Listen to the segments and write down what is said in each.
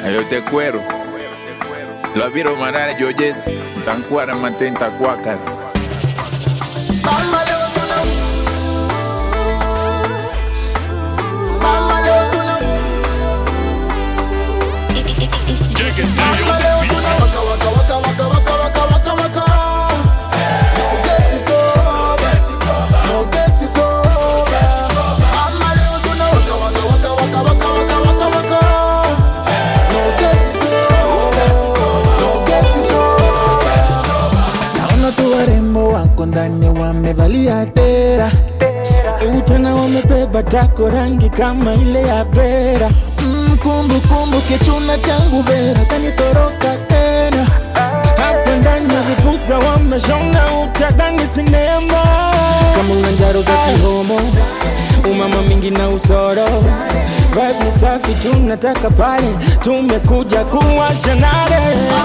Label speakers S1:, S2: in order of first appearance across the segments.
S1: Yo te cuero. Lo viro manara yo yes. Tan cuara mantenta cuacar.
S2: Naona tu warembo wako ndani wamevalia tera tena wamebeba tako rangi kama ile ya Vera mm, kumbu kumbu kichuna changu Vera kanitoroka tena hapa ndani ya vipusa wameshona utadhani sinema kama una njaro za kihomo umama mingi na usoro vibe ni safi tunataka pale tumekuja kuwasha nare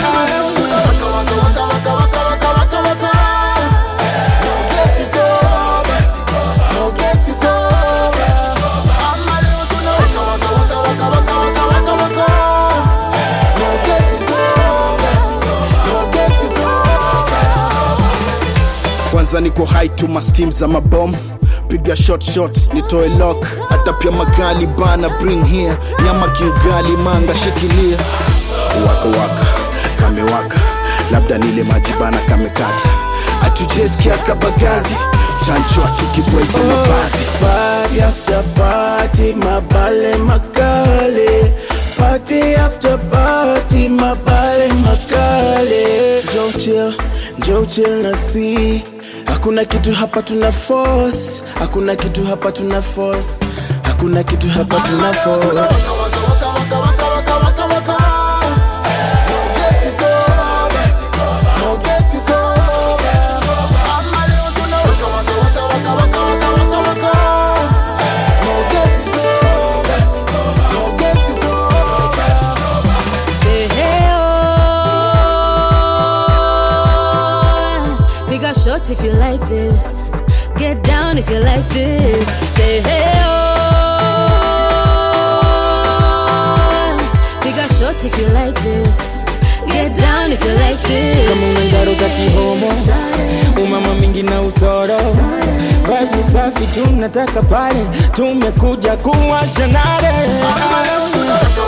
S3: kwanza niko high to my steam za mabom piga shot shot nitoe lock hata pia magali bana bring here nyama kiugali manga shikilia waka waka kamewaka labda nile maji bana kamekata atujeskia kabagazi chanchwa tukibweza mavazi
S2: Party after party, mabale makale. Party after party, mabale makale. Joe chill, Joe chill na si. Hakuna kitu hapa tuna force, hakuna kitu hapa tuna force, hakuna kitu hapa tuna force.
S4: Say hey oh. Big a shot if you like this. Get down if you like this. Say hey oh. Big a shot if you like this. Get down if you like this.
S2: kama una njaro za kihomo umama mingi na usoro vibe ni safi tunataka pale tumekuja kuwasha nare